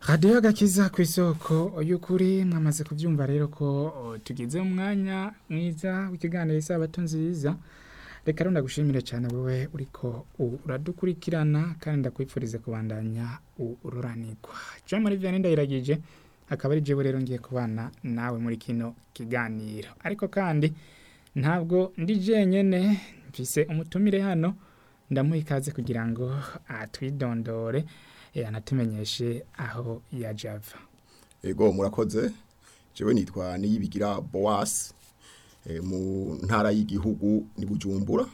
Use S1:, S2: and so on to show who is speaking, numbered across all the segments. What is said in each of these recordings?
S1: radiyo gakiza ku isoko y'ukuri mwamaze kubyumva rero ko o, tugeze mu mwanya mwiza w'ikiganiro isabato nziza reka rero ndagushimire cyane wowe uriko uradukurikirana kandi ndakwifuriza kubandanya ururanirwa jean marie vianney ndayiragije akaba ari jewe rero ngiye kubana nawe muri kino kiganiro ariko kandi ntabwo ndi jenyene mfise umutumire hano ndamuha ikaze kugira ngo atwidondore eh, anatumenyeshe aho yaje ava
S2: Ego murakoze jewe nitwa niyibigira Boas e, mu ntara y'igihugu ni Bujumbura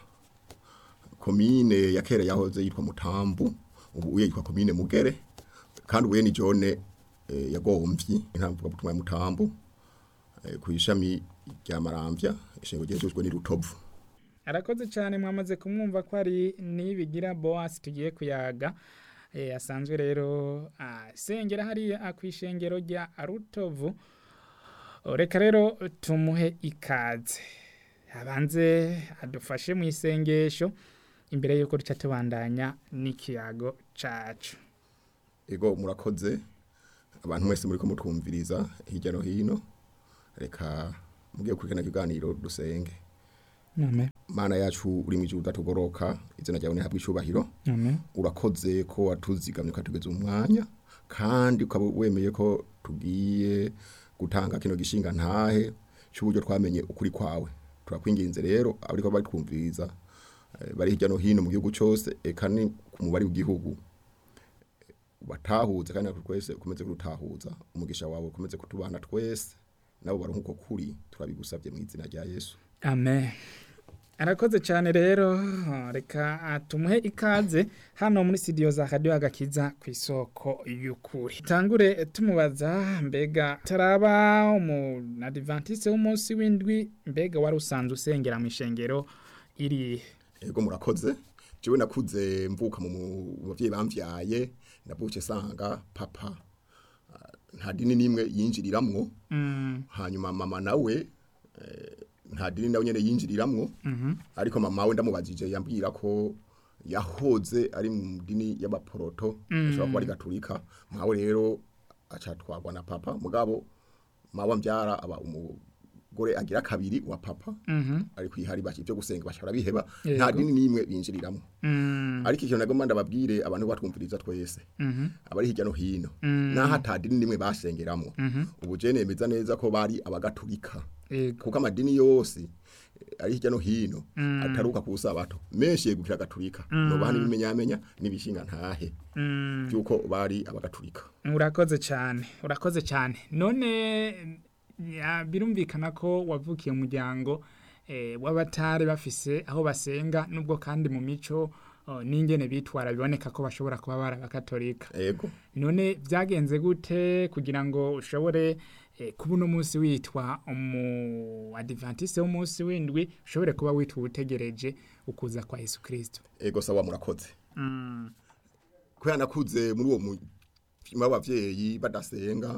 S2: komine ya kera yahoze yitwa Mutambu ubu uye yitwa komine Mugere kandi uye ni jone e, yagomvyi intamvuga butumwa ya Mutambu e, ku ishami rya Maramvya ishengo ryejejwe ni Rutovu
S1: arakoze cyane mwamaze kumwumva ko ari nibigira boas tugiye kuyaga eh, asanzwe rero asengera hariya ku ishengero rya rutovu reka rero tumuhe ikaze abanze adufashe mu isengesho imbere y'uko duca tubandanya n'ikiyago cacu
S2: Ego murakoze abantu mwese muri ko mutwumviriza hirya no hino reka mugiye kurikana kiganiro dusenge
S1: amen
S2: mana yacu uri mu ijuru udatugoroka izina ryawe nihabwa icubahiro
S1: amen
S2: urakoze ko watuzigamye ukatugeza umwanya kandi ukaba wemeye ko tugiye gutanga kino gishinga ntahe cy'uburyo twamenye ukuri kwawe turakwinginze rero abariko bari twumviriza eh, bari hirya no hino mu gihugu cyose eka ni ku mubare w'igihugu batahuze kandi natwe twese ukomeze kurutahuza umugisha wawe ukomeze kutubana twese nabo baronka uko kuri turabigusabye mu izina rya yesu
S1: amen arakoze cyane rero reka tumuhe ikaze hano muri studio za radio agakiza ku isoko y'ukuri tangure tumubaza mbega taraba umu adventiste w'umunsi w'indwi mbega wari usanzwe usengera mu ishengero iri
S2: Ego murakoze. Jewe nakuze mvuka mu mu- mu bavyeyi bamvyaye navuke sanga papa ah, nta dini nimwe yinjiriramwo
S1: mm,
S2: hanyuma mama nawe eh, nta dini nawe nyene yinjiriramwo
S1: mhm,
S2: ariko mama we ndamubajije yambwira ko yahoze ari mu dini y'abaporoto ashobora kuba ari gaturika mawe rero acatwagwa na papa mugabo mawe mbyara aba umugore agira kabiri wa papa
S1: mhm,
S2: ariko ihari baki byo gusenga bashobora biheba
S1: Yego.
S2: nta dini nimwe binjiriramo
S1: mm,
S2: ariko ikintu nagomba ndababwire abantu batwumviriza twese
S1: mhm,
S2: abari hirya no hino
S1: Mm.
S2: naho ata dini nimwe basengeramo
S1: mhm,
S2: ubu je nemeza neza ko bari abagatulika
S1: yego,
S2: kuko amadini yose eh, ari hirya no hino
S1: Mm.
S2: ataruka ku sabato menshi yegukira gaturika nobaha n'ibimenyamenya n'ibishinga ntahe
S1: mm.
S2: byuko bari abagatulika
S1: urakoze cyane urakoze cyane none ya, birumvikana ko wavukiye umuryango eh, w'abatari bafise aho basenga nubwo kandi mu mico oh, n'ingene bitwara biboneka ko bashobora kuba bari abakatolika
S2: ego
S1: none byagenze gute kugira ngo ushobore eh, kuba uno munsi witwa umu adventiste w'umunsi w'indwi ushobore kuba witwa utegereje ukuza kwa yesu kirisito
S2: ego sawa murakoze
S1: mm.
S2: kubera nakuze muri uwo mutima w'abavyeyi badasenga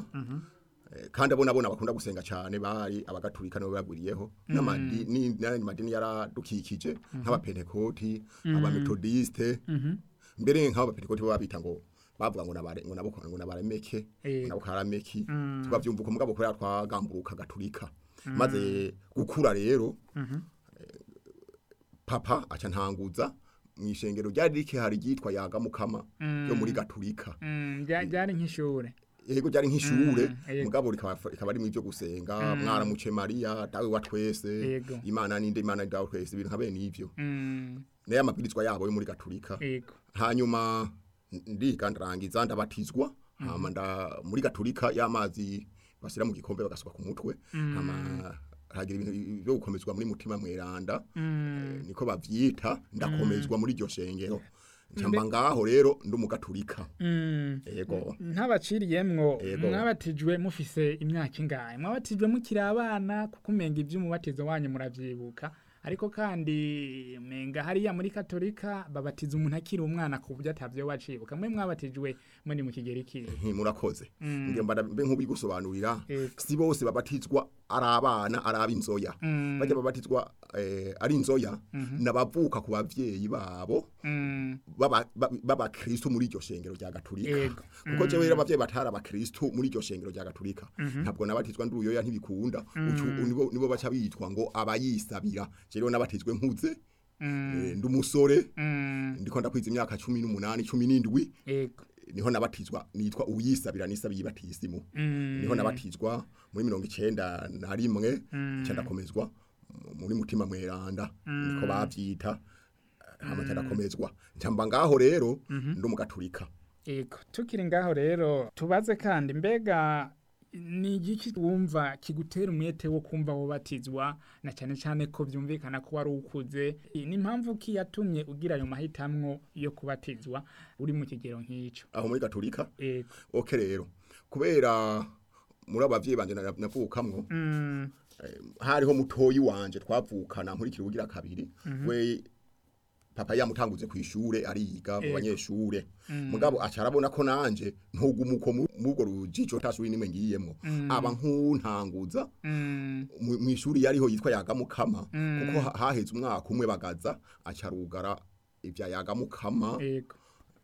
S2: eh, kandi abo nabona bakunda gusenga cyane bari abagatulika nibo bagwiriyeho n'amadini n'ayandi madini yaradukikije nk'abapentekoti abametodiste mbere nk'abapentekoti bo babita ngo bavuga ngo nabare ngo nabo ngo nabaremeke
S1: Eh.
S2: ngo nabo karameki tukavyumva uko mugabo kubera twagamburuka gatulika maze gukura rero eh, papa aca ntanguza mu ishengero ryari rikihari ryitwa yaga mukama yo muri gatulika
S1: Mm, rya- ryari nk'ishure
S2: yego ryari nk'ishure
S1: Mm, yego.
S2: mugabo rikaba rikaba ari mu byo gusenga mwaramuce Maria dawe wa twese
S1: Yego.
S2: imana ninde imana dawe twese ibintu nka bene ivyo
S1: Mm,
S2: naye amabwirizwa yabo yo muri gatulika
S1: yego
S2: hanyuma ndiga ndarangiza ndabatizwa hama nda muri gatulika y'amazi bashyira mu gikombe bagasuka ku mutwe hama hagira ibintu byo gukomezwa muri mutima mweranda eh, niko bavyita ndakomezwa muri iryo shengero ncamba ngaho rero ndi umugatulika
S1: Mm.
S2: yego
S1: ntabaciriyemwo
S2: Yego.
S1: mwabatijwe mufise imyaka ingahe mwabatijwe mukiri abana kuko umenga iby'umubatizo wanyu muravyibuka ariko kandi menga hariya muri katolika babatiza umuntu akiri umwana ku buryo atavyo wacibuka mwe mwabatijwe muri mu kigero ikihe
S2: Nti, murakoze ngiye mbada mbe nk'ubigusobanurira
S1: Yego.
S2: si bose babatizwa ari abana ari ab'inzoya
S1: Mm.
S2: bajya babatizwa eh, ari inzoya n'abavuka ku bavyeyi babo
S1: Mm.
S2: baba- ba- b'abakristo muri iryo shengero rya gaturika
S1: Yego.
S2: kuko jewe rero abavyeyi batari abakristo muri iryo shengero rya gaturika ntabwo nabatizwa ndi uruyoya ntibikunda Ucu- nibo nibo baca bitwa ngo abayisabira jewe nabatizwe nkuze eh, ndi umusore
S1: Mm.
S2: ndiko ndakwiza imyaka cumi n'umunani cumi n'indwi
S1: Yego.
S2: niho nabatizwa nitwa uyisabira nisabiye batisimu
S1: Mm.
S2: niho nabatizwa muri mirongo icenda na rimwe nca ndakomezwa mu- muri mutima mweranda niko bavyita hama nca ndakomezwa nca mba ngaho rero ndi umugaturika
S1: Ego, tukiri ngaho rero tubaze kandi mbega ni igiki wumva kigutera umwete wo kumva wobatizwa na cyane cyane ko byumvikana ko wari ukuze ni impamvu ki yatumye ugira ayo mahitamwo yo kubatizwa uri mu kigero nk'icyo
S2: aho muri gaturika
S1: Ego.
S2: oke rero kubera muri abavyeyi banje na- navukamwo
S1: Mm,
S2: eh, hariho mutoyi wanje twavukana nkurikira ubugira kabiri we papa yamutanguze ku ishure ariga mu
S1: Ego.
S2: banyeshure mugabo aca arabona ko nanje ntugumuko mubwo rujijo tasuri nimwe ngiyemwo aba nkuntanguza
S1: mm,
S2: mu mu ishuri yariho yitwa yagamukama kuko ha- haheze umwaka umwe bagaza aca arugara ivya yagamukama
S1: ego.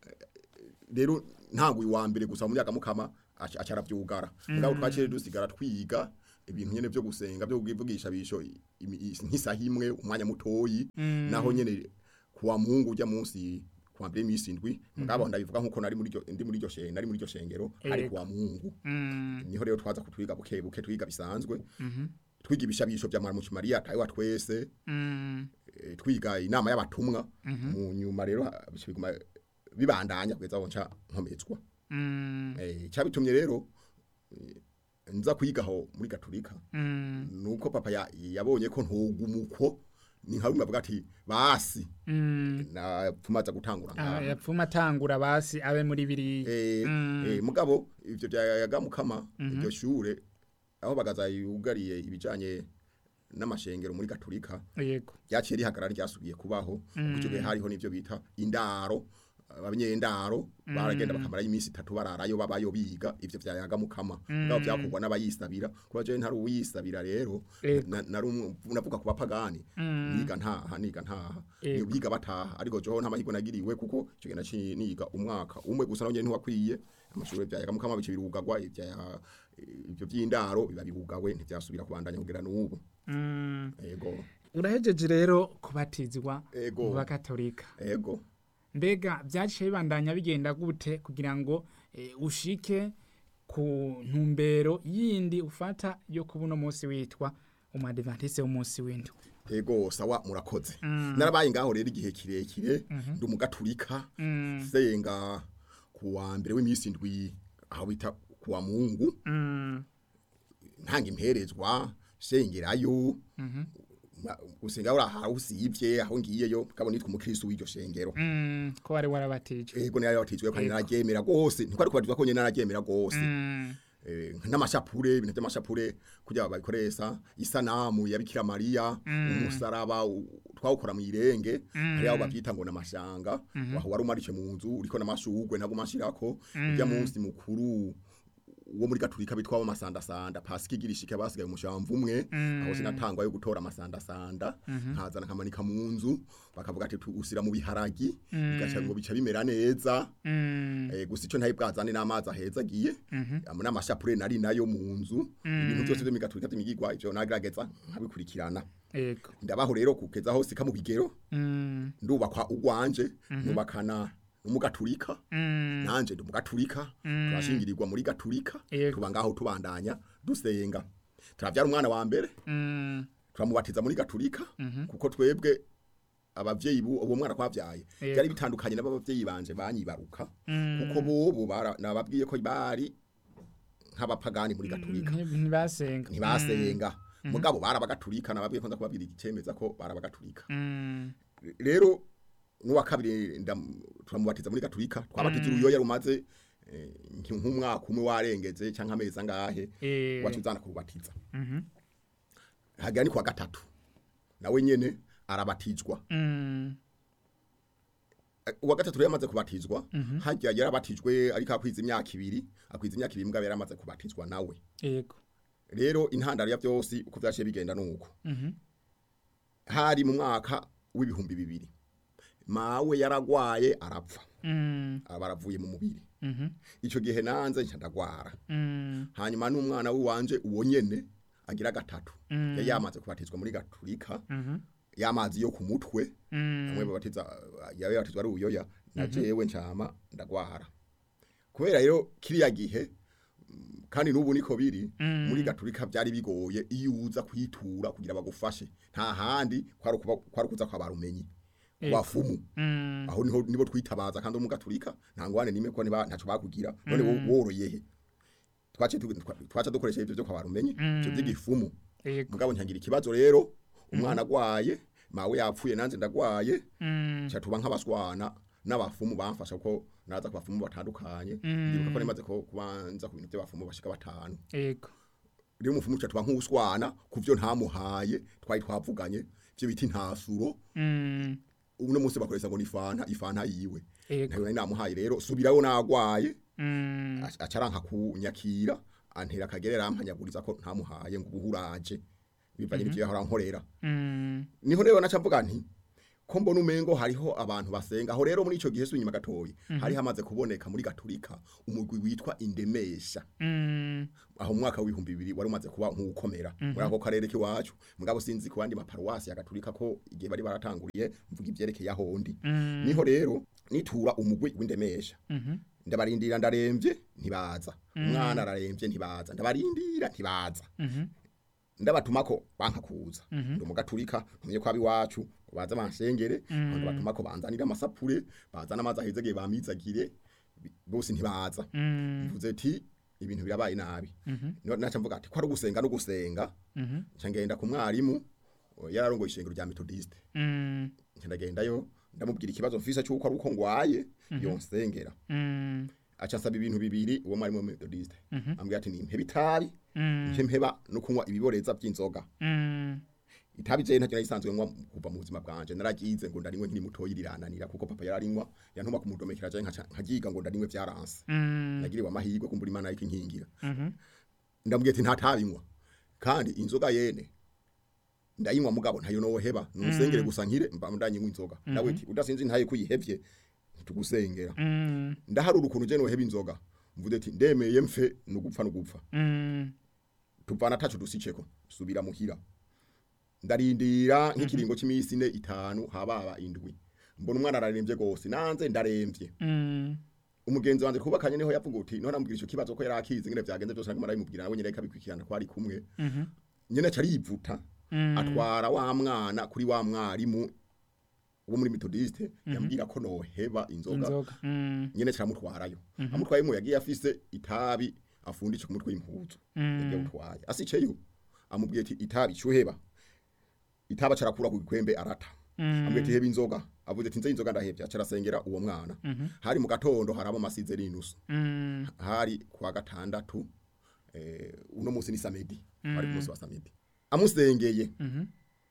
S2: rero ntanguye wa mbere gusa mu yagamukama aca aca aravyugara mugabo twakire dusigara twiga ibintu nyene vyo gusenga vyo kuvugisha bisho imi- i- nk'isaha imwe umwanya mutoyi naho nyene kuwa mungu ujya munsi kuwa mbere imisi indwi mugabo ndabivuga nkuko nari muri iryo ndi muri iryo shengero nari muri iryo shengero ari
S1: Ego.
S2: kuwa mungu
S1: Mm,
S2: niho rero twaza kutwiga buke buke twiga bisanzwe twiga ibishabisho vya mwarimu Maria tayo twese
S1: mm,
S2: eh, twiga inama y'abatumwa mu nyuma rero ha- bica biguma bibandanya kugeza aho nca nkomezwa
S1: mm,
S2: eh cyabitumye rero eh, nza kwigaho muri gaturika
S1: mm,
S2: nuko papa ya- yabonye ko ntugumuko ni nka rumwe avuga ati basi
S1: mm.
S2: na tumaza gutangura
S1: Ah,
S2: ngaha
S1: yapfuma atangura basi abe muri biriya
S2: eh
S1: Mm.
S2: eh, mugabo ivyo byayagamukama iryo shure aho bagaza yugariye ibijanye n'amashengero muri gaturika
S1: yego
S2: ryaciye rihagarara ryasubiye kubaho kuko icyo gihe hariho n'ivyo bita indaro abanyendaro baragenda bakamara iminsi itatu bararayo babayo biga ivyo vyayaga mukama ngabo byakorwa n'abayisabira kuba je ntari uwisabira rero
S1: Ego.
S2: na- nari umwe- navuga ku bapagani niga ntaha niga ntaha
S1: Ego.
S2: biga bataha ariko jo nta mahirwe nagiriwe kuko icyo gihe naciye niga umwaka umwe gusa nawe ntiwakwiye amashuri vyayaga mukama bice birugagwa ivya ivyo vy'indaro biba birugawe ntivyasubira kubandanya kugera n'ubu
S1: Mm.
S2: ego
S1: urahejeje rero kubatizwa
S2: Ego.
S1: mu bakatolika
S2: ego
S1: mbega byaciye bibandanya bigenda gute kugira ngo eh, ushike ku ntumbero yindi ufata yo kuba uno munsi witwa umadivantise w'umunsi w'indwi
S2: ego sawa murakoze narabaye ngaho rero igihe kirekire ndi umugaturika senga ku wa mbere w'iminsi indwi aho bita ku wa mungu
S1: Mm,
S2: ntanga imperezwa sengerayo ma- gusenga uri aho usivye aho ngiyeyo mugabo nitwa umukristo w'iryo shengero
S1: mm, ko wari warabatijwe
S2: ego nari yabatizwe kandi nararyemera gose ntikwari kubatizwa ko nyene nararyemera gose
S1: Mm,
S2: eh, n'amashapure ibintu by'amashapure kugira babikoresha isanamu ya Bikira Maria umusaraba u- twawukora mu irenge hari aho bavyita ngo namashanga waho wari umarishe mu nzu uriko namashugwe ntago mashirako ujya munsi mukuru wo muri gaturika bitwa wa masandasanda pasika igirishike basigaye umushamvu umwe aho sinatangwa yo gutora amasandasanda nkazana kamanika mu nzu bakavuga ati tu- usira mu biharagi bigaca ngo bica bimera neza
S1: mm,
S2: Eh, gusa icyo ntaye bwazane n'amazi aheza agiye amwe n'amashapure nari nayo mu nzu ibintu byose byo migaturika by'imigigwa ivyo nagerageza nkabikurikirana
S1: ego
S2: ndabaho rero kugeza aho sika mu bigero
S1: Mm,
S2: ndubakwa ugwanje nubakana n'umugaturika
S1: mm,
S2: nanje ndi umugaturika turashingirirwa muri gaturika
S1: Yego.
S2: tuba ngaho tubandanya dusenga turavyara umwana wa mbere
S1: mm,
S2: turamubatiza muri gaturika kuko twebwe abavyeyi bu uwo mwana kwavyaye
S1: Yego.
S2: byari bitandukanye n'abavyeyi banje banyibaruka kuko bobo bara- nababwiye ko bari nk'abapagani muri gaturika
S1: nti- ntibasenga
S2: ntibasenga mugabo barabagaturika nababwiye ko nza kubabwira igicemeza ko barabagaturika
S1: Mm,
S2: rero n'uwa kabiri ndam- turamubatiza muri gaturika twabatiza uruyoya rumaze eh, nki- nk'umwaka umwe warengeze canke amezi angahe
S1: eh,
S2: wacu uzana kurubatiza
S1: mhm,
S2: hagira ni kuwa gatatu nawe nyene arabatizwa
S1: mm,
S2: Eh, uwa gatatu rero yamaze kubatizwa hajya yarabatijwe ariko akwiza imyaka ibiri akwiza imyaka ibiri mugabo yaramaze kubatizwa nawe
S1: ego
S2: rero intandaro ya byose uko byashiye bigenda nuko
S1: Mhm.
S2: hari mu mwaka w'ibihumbi bibiri mawe yaragwaye arapfa
S1: Mm.
S2: aba aravuye mu mubiri
S1: Mhm.
S2: icyo gihe nanze nca ndagwara
S1: Mm.
S2: hanyuma n'umwana w'iwanje uwo nyene agira gatatu
S1: Mm.
S2: yari yamaze kubatizwa muri gaturika
S1: Mhm.
S2: y'amazi yo ku mutwe
S1: Mm.
S2: bamwe babatiza yawe yabatizwa ari ubuyoya na jewe ncama ndagwara kubera rero kiriya gihe mm, kandi n'ubu niko biri
S1: Mm.
S2: muri gaturika byari bigoye iyo uza kwitura kugira bagufashe nta handi kwari ukuba- kwari kuza kwa barumenyi
S1: Ego.
S2: wafumu
S1: Mm.
S2: aho niho nibo twitabaza kandi mu gaturika nta ngwane nimwe ko niba ntaco bakugira none wo- woroye he twace tu- twa- twaca dukoresha ibyo byo kwa barumenyi
S1: Mm.
S2: ibyo by'igifumu
S1: Ego.
S2: mugabo ntangira ikibazo rero umwana agwaye mawe yapfuye nanze ndagwaye
S1: Mm.
S2: cha tuba nk'abaswana n'abafumu bamfasha ko naza ku bafumu batandukanye
S1: Mm.
S2: ndibuka ko nemaze ko kubanza ku bintu by'abafumu bashika batanu
S1: Ego.
S2: rero umufumu cha tuba nk'uswana kuvyo ntamuhaye twari twavuganye byo biti ntasuro
S1: Mm.
S2: uno munsi bakoresha ngo ni fanta ifanta yiwe
S1: Ego.
S2: nayo nari namuhaye rero subirayo nagwaye
S1: Mm.
S2: aca- acaranka kunyakira antera akagerera ampanyaguriza ko ntamuhaye ngo ubuhuraje bivanye n'ivyo yahora nkorera
S1: Mm.
S2: niho rero naca mvuga nti ko mbona umengo hariho abantu basenga aho rero muri ico gihe sunyuma gatoyi hari hamaze kuboneka muri gaturika umugwi witwa indemesha
S1: Mm.
S2: aho mu mwaka w'ibihumbi bibiri wari umaze kuba nk'ukomera muri ako karere k'iwacu mugabo sinzi ku bandi maparuwasi ya gaturika ko igihe bari baratanguriye mvuga ivyerekeye aho ndi
S1: Mm.
S2: niho rero nitura umugwi w'indemesha
S1: Mhm.
S2: ndabarindira ndaremvye ntibaza umwana araremvye ntibaza ndabarindira ntibaza
S1: Mhm.
S2: ndabatumako banka kuza
S1: Mhm.
S2: ndi umugaturika ntumye ko abiwacu ngo baze bansengere ndabatumako banzanira amasapure bazana amazi ahezegeye bamizagire bi- bose ntibaza
S1: Mm.
S2: mvuze ati ibintu birabaye nabi
S1: Mhm.
S2: Niho naca mvuga ati ko ari ugusenga no gusenga
S1: Mhm.
S2: nca ngenda ku mwarimu o, yararongoye ishengero rya metodiste
S1: Mm.
S2: nca ndagendayo ndamubwira ikibazo mfise cy'uko ari uko ngwaye yonsengera
S1: Mm.
S2: aca asaba ibintu bibiri uwo mwarimu wa metodiste
S1: Mhm.
S2: ambwira ati nimpeba itabi
S1: Mm.
S2: nce mpeba no kunywa ibiboreza by'inzoga
S1: Mm.
S2: itabi je ntacyo nayisanzwe nywa kuva mu buzima bwanje naragize ngo ndarinywe nkiri mutoyi rirananira kuko papa yararinywa yantuma kumudomekera je nkaca nkagiga ngo ndarinywe vyaranse
S1: Mm.
S2: nagiriwe amahirwe kumbura imana yiko inkingira
S1: Mhm.
S2: ndamubwiye ati ntatabinywa kandi inzoga yene ndayinywa mugabo ntayo noheba numusengere gusa nkire mba ndanyinywa inzoga nawe ati udasinzi ntaye kuyihevye ntitugusengera
S1: Mm.
S2: ndaharura ukuntu je noheba inzoga mvuze ati ndemeye mfe nugupfa nugupfa
S1: Mm.
S2: tuvana tacu dusiceko subira muhira ndarindira nk'ikiringo cy'iminsi ine itanu hababa indwi mbona umwana ararembye gose nanze ndarembye
S1: Mm.
S2: umugenzi wanje kubakanye niho yavuga uti none ambwira ico kibazo ko yarakize ngene vyagenze byose naguma ndabimubwira nawe nyene kabikwikirana ko ari kumwe
S1: Mhm.
S2: nyene aca arivuta
S1: Mm.
S2: atwara wa mwana kuri wa mwarimu wo muri metodiste yambwira ko noheba inzoga
S1: Inzoga. Mm.
S2: nyene caramutwarayo amutwaye mu yagiye afise itabi afundisha ku mutwe w'impuzu yagiye gutwaye asiceyo amubwiye ati itabi cyuheba itaba carakura ku gikwembe arata
S1: Mm.
S2: amubwiye ati heba inzoga avuze ati nze inzoga ndahevya carasengera uwo mwana hari mu gatondo haraba amasize n'inusu
S1: Mm.
S2: hari kuwa gatandatu eh, uno munsi ni samedi ari ku munsi wa samedi amusengeye
S1: Mhm.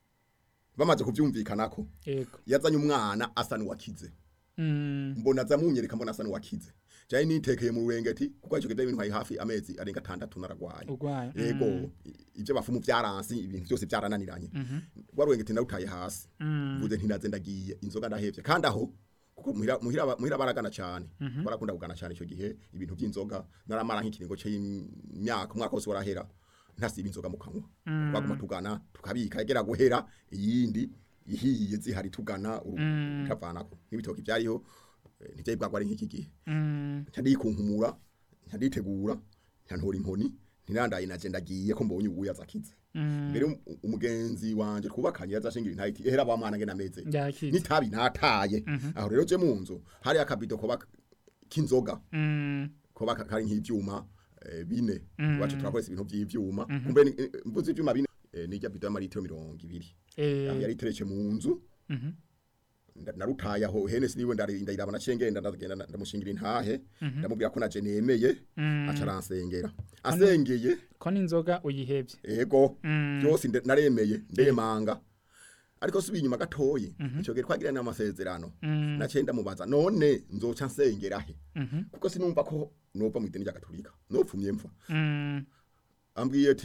S2: bamaze kuvyumvikanako
S1: Ego.
S2: yazanye umwana asa n'uwakize
S1: Mm.
S2: mbona zamunyereka mbona asa n'uwakize jaye nitekeye mu rurengeti kuko ico kidaye bintwaye hafi amezi arenga atandatu naragwaye
S1: Urwaye.
S2: yego i- ivyo bafumu vyaransi ibintu byose vyarananiranye rwa rurengeti narutaye hasi
S1: Mm.
S2: mvuze ntinaze ndagiye inzoga ndahevye kandi aho kuko muhira muhira ba- muhira baragana cyane barakunda kugana cyane ico gihe ibintu by'inzoga naramara nk'ikiringo c'imyaka umwaka wose warahera ntasiba inzoga mu kanwa baguma tugana tukabika yagera guhera iyindi ihiye zihari tugana uru- utavanako n'ibitoki byariho eh, ntivyari bwagwa ari nk'iki gihe
S1: Mm.
S2: ntidikunkumura ntaditegura ntantora inkoni ntirandaye naje ndagiye ko mbonye ubuya zakize
S1: Mm.
S2: mbere um- umugenzi wanje twubakanye yazashingira intayiti ehera ba mwana ngena meze
S1: Yakize.
S2: nitabi nataye aho rero je munzu hari akabido ko k'inzoga
S1: Mm.
S2: ko kari nk'ivyuma eh, bine wacu turakoresha ibintu by'ivyuma kumbe ni- eh, mvuze ivyuma bine eh, nijya bido y'amaritiro mirongo ibiri
S1: Eh.
S2: aho yari iteretse mu nzu
S1: Mhm.
S2: nda- narutaye aho hene siniwe ndarinda irabana cengenda ndagenda nda- ndamushingira intahe ndamubwira ko naje nemeye aca aransengera asengeye
S1: Ko n'inzoga uyihebye.
S2: ego
S1: Mm.
S2: byose nde- naremeye ndemanga ariko subiye inyuma gatoyi ico gihe twagira n'amasezerano
S1: Mm.
S2: naciye ndamubaza none nzoca nsengera he
S1: Mhm.
S2: kuko sinumva ko nova mu idini rya gatolika nopfumye mfa
S1: Mm.
S2: ambwiye ati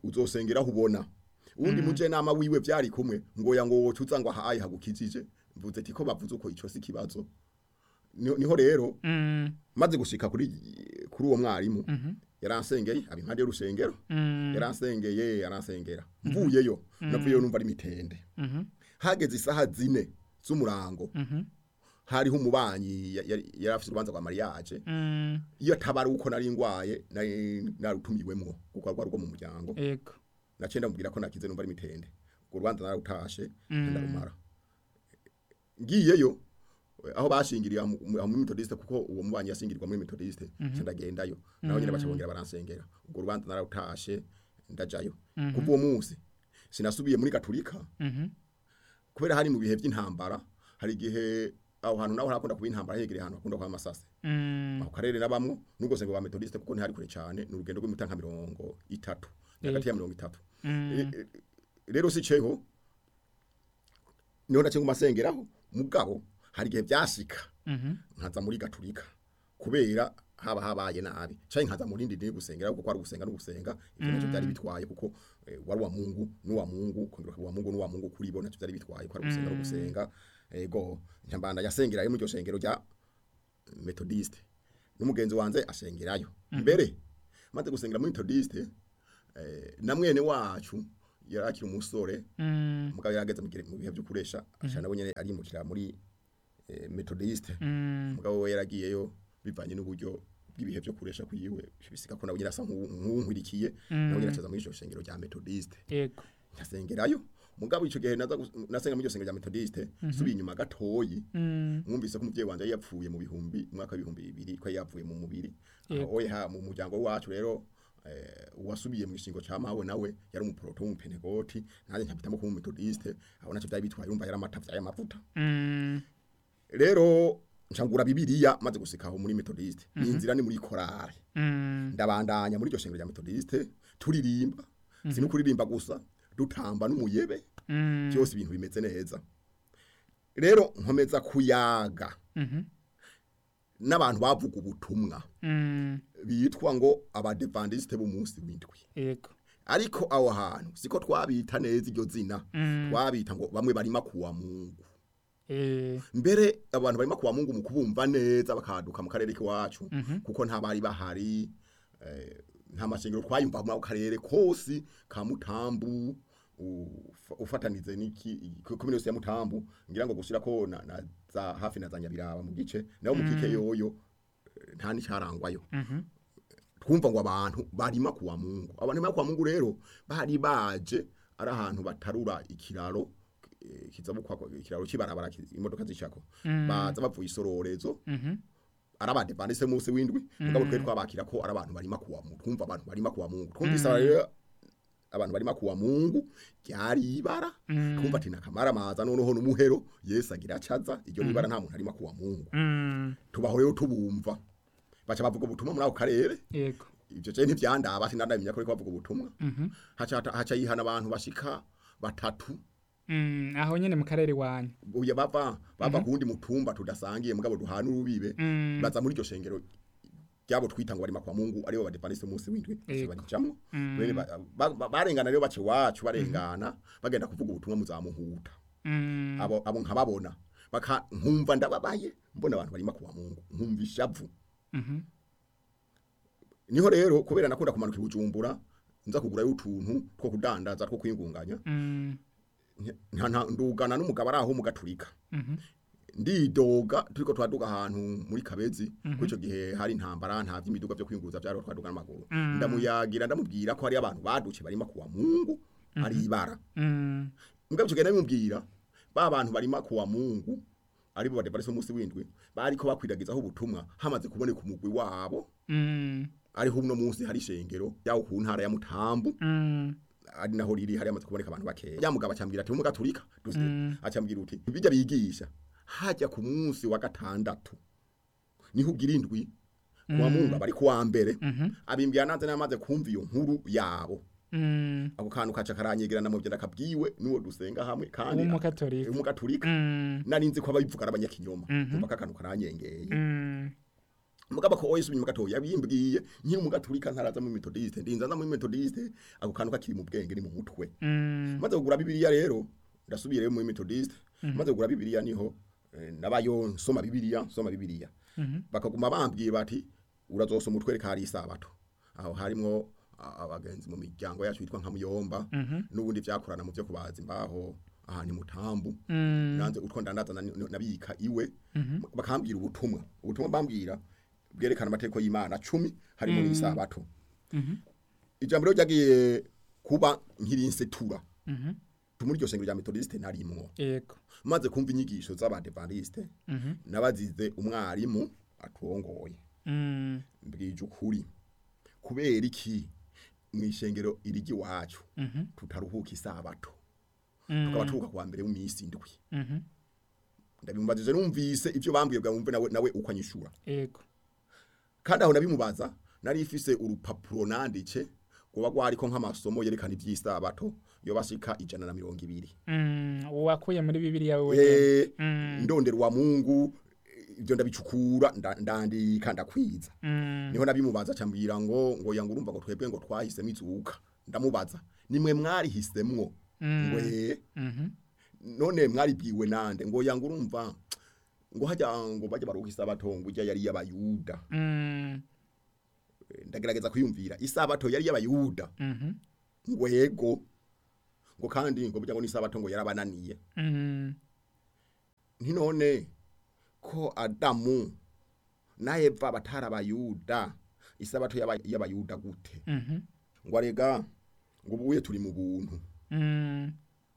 S2: uzosengeraho ubona uwundi muje nama wiwe vyari kumwe ngo ya ngo wocuza ngo ahaye hagukijije mvuze ati ko bavuze uko ico si kibazo niho niho rero
S1: Mm.
S2: maze gushika kuri kuri uwo mwarimu yaransengeye abi impande y'urusengero
S1: Mm.
S2: yaransengeye yaransengera mvuyeyo navuyeyo numva ari mitende
S1: Mhm.
S2: hageze isaha zine z'umurango
S1: Mhm.
S2: hariho umubanyi ya- yari yari afite urubanza rwa mariage
S1: Mm.
S2: iyo tabari uko nari ngwaye nari narutumiwemwo kuko rwari rwo mu muryango
S1: Ego.
S2: naciye ndamubwira ko nakize numva ari mitende urwo rubanza narutashe
S1: Mm.
S2: ndarumara ngiyeyo aho bashingiriye aho mu aho muri methodiste kuko uwo mubanyi yashingirirwa muri methodiste mm ndagendayo naho nyine baca bongera baransengera ubwo rubanza narutashe ndajayo kuva uwo munsi sinasubiye muri gaturika
S1: Mhm.
S2: kubera hari mu bihe by'intambara hari igihe aho hantu naho harakunda kuba intambara hegereye ahantu hakunda kuba amasase
S1: Mm.
S2: ako karere nabamwo nubwo sengo ba methodiste kuko ntihari kure cyane ni urugendo rw'imita nka mirongo itatu hagati ya mirongo itatu
S1: Mm.
S2: E- e- rero si ceho niho nace ngumasengeraho mugabo hari igihe byashika
S1: Mhm.
S2: nkaza muri gaturika kubera haba habaye nabi canke nkaza muri ndindi gusengera kuko ari gusenga no gusenga ivyo nacyo byari bitwaye kuko eh, wari wa Mungu n'uwa Mungu kongera wa Mungu n'uwa Mungu kuri bo nacyo byari bitwaye ko ari gusenga no gusenga ego nyambanda yasengerayo mu ryo shengero rya methodiste n'umugenzi wanze ashengerayo mbere maze gusengera muri methodiste eh, na mwene wacu yarakira umusore
S1: Mm.
S2: mugabo yarageze mu gihe- mu bihe byo kuresha ashana nabo nyene arimukira muri eh, methodiste
S1: Mm.
S2: mugabo we yaragiyeyo bivanye n'uburyo bw'ibihe byo kuresha kuyiwe bisika ko nawe nyine asa nk'uwunkurikiye nawe nyine acaza muri iryo shengero rya methodiste
S1: Ego.
S2: nkasengerayo mugabo ico gihe naza gus- nasenga muri iryo shengero rya methodiste subiye inyuma gatoyi
S1: Mm.
S2: mwumvise ko umuvyeyi wanje yari yapfuye mu bihumbi mu mwaka w'ibihumbi bibiri ko yari yapfuye mu mubiri
S1: Yego.
S2: aho ha mu muryango wacu rero eh, uwasubiye mu gishingo ca mawe nawe yari umuproto w'umupenegoti nanjye nkabitamo kuba umumethodiste aho naco vyari bitwaye urumva yari amata vyaye amavuta
S1: Mm.
S2: rero ncangura bibiliya maze gusika aho muri methodiste ni inzira ni muri korari
S1: Mm.
S2: ndabandanya muri iryo shengero rya methodiste turirimba si no kuririmba gusa dutamba n'umuyebe
S1: Mm.
S2: byose ibintu bimeze neza rero nkomeza kuyaga
S1: Mhm.
S2: n'abantu bavuga ubutumwa
S1: Mm.
S2: bitwa ngo abadevandiste b'umunsi w'indwi
S1: Ego.
S2: ariko aho hantu siko twabita neza iryo zina
S1: Mm.
S2: twabita ngo bamwe barima kuwa mungu
S1: Eh.
S2: mbere abantu barimo kuwa mungu mu kubumva neza bakaduka mu karere k'iwacu
S1: Mhm.
S2: kuko nta bari bahari eh, nta mashengero twayumva mu karere kose ka mutambu ufa- ufatanize n'iki komine yose ya mutambu ngira ngo gushira ko na, na za hafi na za nyabiraba mu gice naho mu kike yoyo eh, nta n'icarangwayo
S1: Mhm.
S2: twumva ngo abantu barima kuwa mungu abantu barima kuwa mungu rero bari baje ari ahantu batarura ikiraro eh, kizabukwa ikiraro kibarabara ki- imodoka zicako baza bavuye isororezo
S1: Mhm.
S2: arabade bandise munsi windwi mugabo twe twabakira ko ari abantu barima kuwa mungu twumva abantu barima kuwa mungu twumvise rero abantu barima kuwa mungu ryari ibara twumva ati nakamara maza noneho n'umuhero Yesu agira acaza iryo nibara nta muntu arima kuwa mungu
S1: Mm.
S2: tubaho rero tubumva baca bavuga ubutumwa muri ako karere
S1: Ego.
S2: ivyo je ntivyandaba sinandamenya ko ariko bavuga ubutumwa
S1: Mhm.
S2: haca haca yihana abantu bashika batatu
S1: Mm. Aho nyene mu karere wanyu.
S2: uye bava bava kundi mutumba tudasangiye mugabo duhana urubibe
S1: Mm.
S2: baza muri iryo shengero ryabo twita ngo barima kwa Mungu aribo badepandise munsi windwi
S1: Yego.
S2: barijamwo
S1: Mm.
S2: bene ba- ba- ba- barengana rero bace wacu barengana bagenda kuvuga ubutumwa muzamuhuta
S1: Mm.
S2: abo abo nkababona baka nkumva ndababaye mbona abantu barima kwa Mungu nkumva ishavu
S1: Mhm.
S2: niho rero kubera nakunda kumanuka ibujumbura nza kugurayo utuntu two kudandaza two kwingunganya
S1: Mm.
S2: nta nta ndugana n'umugabo ari aho mu gaturika
S1: Mhm.
S2: ndidoga turiko twaduga ahantu muri kabezi kuri ico gihe hari intambara nta vy'imiduga vyo kwinguza vyari twaduga n'amaguru
S1: Mm.
S2: ndamuyagira ndamubwira ko hari abantu baduce barima kuwa mungu ari ibara
S1: Mm.
S2: mugabo ico gihe ndamubwira ba bantu barima kuwa mungu aribo badevarisi umunsi w'indwi bariko bakwiragizaho ubutumwa hamaze kuboneka umugwi wabo
S1: Mm.
S2: ariho uno munsi hari ishengero yawo ku ntara ya mutambu
S1: Mm.
S2: ari naho riri hari amaze kuboneka abantu bakeya ya mugabo acambwira ati umuga turika
S1: Mm.
S2: acambwira uti bijya bigisha hajya ku munsi wa gatandatu niho ugira indwi kuwa mungu bari kuwa mbere
S1: Mhm.
S2: abimbira nanze namaze kumva iyo nkuru yabo
S1: Mm.
S2: ako kantu kaca karanyegerana mu byenda kabwiwe nuwo dusenga hamwe kandi
S1: W'umukatorika.
S2: umugaturika
S1: Mm.
S2: nari nzi ko ababivuga ari abanyakinyoma
S1: Mhm.
S2: umva kakantu karanyengeye
S1: Mm.
S2: mugaba ko oyisubye mu gatoya yabimbwiye nkiri mu gaturika ntaraza mu methodiste ndinza nza mu methodiste ako kantu kakiri mu bwenge ni mu mutwe
S1: Mm.
S2: maze kugura bibiliya rero ndasubiyeyo mu methodiste maze kugura bibiliya niho eh, nabayo nsoma bibiliya nsoma bibiliya bakaguma bambwiye bati urazosoma utwereka hari isabato aho harimwo a- abagenzi mu miryango yacu yitwa nka muyomba n'ubundi vyakorana mu vyo kubaza imbaho aha ni mutambu
S1: Mm.
S2: nanze utwo ndandaza na- nabika iwe bakambwira ubutumwa ubutumwa bambwira bwerekana amategeko y'Imana 10 harimo n'isabato ijambo rero ryagiye kuba nkirinsetura
S1: Mhm.
S2: muri iryo sengero rya methodiste narimwo
S1: Yego.
S2: maze kumva inyigisho z'abadevantiste
S1: Mhm.
S2: nabazize umwarimu aturongoye
S1: Mm.
S2: mbwije ukuri kubera iki mu ishengero irigi wacu
S1: Mhm.
S2: tutaruhuka isabato
S1: Mm.
S2: tukaba turuhuka kuwa mbere w'imisi indwi
S1: Mhm.
S2: ndabimumbajije numvise ivyo bambwiye bwa wumve nawe nawe uko anyishura
S1: Yego.
S2: kandi aho nabimubaza nari ifise urupapuro nandike kuba gwariko nk'amasomo yerekana ivy'isabato yo bashika ijana na mirongo ibiri
S1: Mm. Wakuye muri Bibiliya wewe.
S2: Eh,
S1: Mm.
S2: ndondera wa Mungu ivyo ndabicukura nda- ndandika ndakwiza
S1: Mm.
S2: niho nabimubaza cambwira ngo ngo yanga urumva ngo twebwe ngo twahisemo izuka ndamubaza nimwe mwarihisemwo ngo eh
S1: Mhm.
S2: none mwaribwiwe nande ngo yanga urumva ngo hajya ngo bajya baruha isabato ngo ijya yari y'abayuda
S1: Mm.
S2: Eh, ndagerageza kwiyumvira isabato yari y'abayuda
S1: Mhm.
S2: ngo yego ngo kandi ngo burya ngo n'isabato ngo yarabananiye
S1: Mm.
S2: ntinone ko adamu na eva batari abayuda isabato y'aba- y'abayuda gute
S1: Mhm.
S2: ngo arega ngo ubuye turi mu buntu
S1: Mm.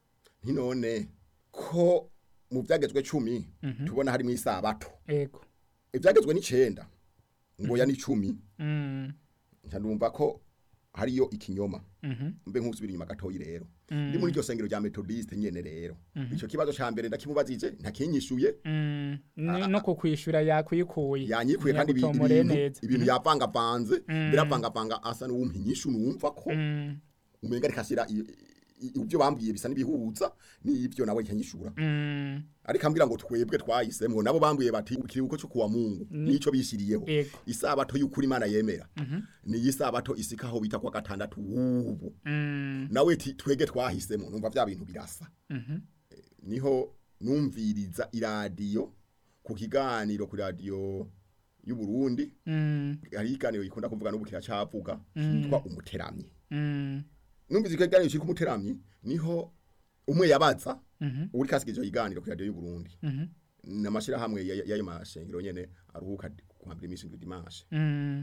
S2: ntinone ko mu byagezwe cumi tubona harimo isabato
S1: Yego.
S2: ibyagezwe n'icenda ngo ya ni cumi
S1: Mm.
S2: nca ndumva ko hariyo ikinyoma
S1: Mhm.
S2: mbe nk'usubira inyuma gatoyi rero
S1: Mm.
S2: ndi muri iryo sengero rya methodiste nyene rero ico kibazo ca mbere ndakimubazije ntakinyishuye
S1: Mm. Ni- no kukwishura yakwikuye
S2: yanyikuye kandi ibi-
S1: Ntiyagutomoreye
S2: ibintu
S1: neza.
S2: ibintu yavangavanze biravangavanga asa n'uwumpa inyishu numva ko
S1: Mm.
S2: umenga ariko ashyira i- i- ibyo bambwiye bisa n'ibihuza n'ibyo nawe nkanyishura
S1: Mm.
S2: ariko ambwira ngo twebwe twayisemwo nabo bambwiye bati ikiruhuko cyo kuwa mungu nico bishyiriyeho
S1: Yego.
S2: isabato y'ukuri imana yemera ni isabato isikaho bita kwa gatandatu ubu
S1: Mm.
S2: nawe ti twege twahisemo numva vya bintu birasa
S1: Mhm.
S2: Eh, niho numviriza iradiyo ku kiganiro ku radiyo y'u Burundi
S1: Mm.
S2: hari ikiganiro gikunda kuvuga n'ubu kiracavuga cyitwa umuteramyi
S1: Mm.
S2: numvise icyo kiganiro cyitwa umuteramyi niho umwe yabaza
S1: Mhm.
S2: uri kasiga icyo kiganiro ku radiyo y'u Burundi
S1: Mhm.
S2: n'amashyirahamwe ya- ya- y'ayo mashengero nyene aruhuka kuhambira iminsi indwi dimanche
S1: Mm.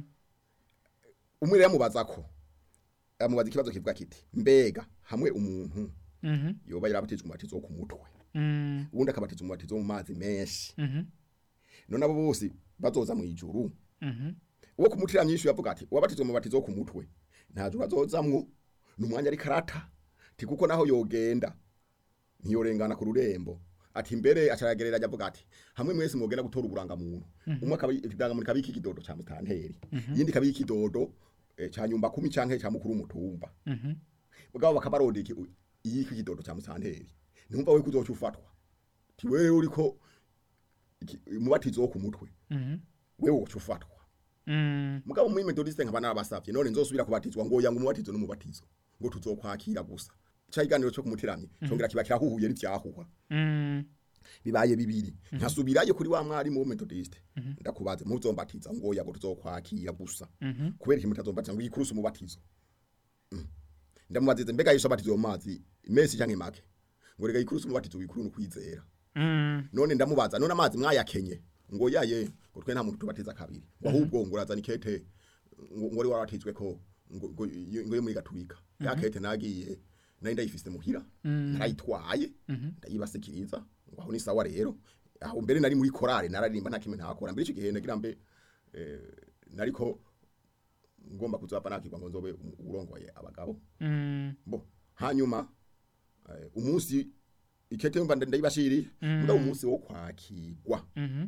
S2: umwe rero amubaza ko amubaza ikibazo kivuga kiti mbega hamwe umuntu
S1: Mhm.
S2: yoba yarabatijwe umubatizo wo ku mutwe
S1: Mm.
S2: ubundi akabatizwa umubatizo wo mu mazi menshi
S1: Mhm.
S2: none abo bose bazoza mu ijuru
S1: Mhm.
S2: uwo ku mutira myinshi yavuga ati uwabatizwa umubatizo wo ku mutwe nta juru azozamwo ni umwanya ari karata ti kuko naho yogenda ntiyorengana ku rurembo ati mbere acaragereranya avuga ati hamwe mwese mwogenda gutora uburangamuntu umwe akaba ikidangamuntu kabika ikidodo ca mutanteri yindi kabika ikidodo eh, ca nyumba kumi canke ca mukuru w'umutumba
S1: Mhm.
S2: bwabo bakabaronda iki iyi kidodo ca mutanteri ntumva we kuzoca ufatwa ti wewe uriko iki- umubatizo wo ku mutwe
S1: Mhm.
S2: wewe woca ufatwa
S1: Mm.
S2: mugabo muri methodiste nkaba narabasavye none nzosubira kubatizwa ngo yanga umubatizo n'umubatizo ngo tuzokwakira gusa ca iganiro cyo kumuteramye congera kiba kirahuhuye n'ivyahuha
S1: Mm.
S2: bibaye bibiri nkasubirayo kuri wa mwarimu wo methodiste ndakubaze muzombatiza ngo yago tuzokwakira gusa
S1: Mhm.
S2: kubera iki mutazombatiza ngo ikurusa umubatizo Mm. ndamubazize mbega yesu abatizo mu mazi mesi canke make ngo rega ikurusa umubatizo wikuru n'ukwizera
S1: Mm.
S2: none ndamubaza none amazi mwayakenye ngo yaye ngo twe nta muntu tubatiza kabiri ngo ahubwo ngo urazana ikete ngo ngo wari warabatijwe ko ngo ngo iyo- ngo yo muri gaturika ya kete nagiye nari ndayifise muhira narayitwaye ndayibasikiriza ngo aho ni sawa rero aho mbere nari muri korale nararimba nta kimwe ntakora mbere icyo gihe nagira mbe eh, nariko ngomba kuzapa nakirwa ngo nzobe um- urongoye abagabo
S1: Mm.
S2: bo hanyuma eh, umunsi ikete mba ndayibashiriye mugabo umunsi wo kwakirwa
S1: Mhm.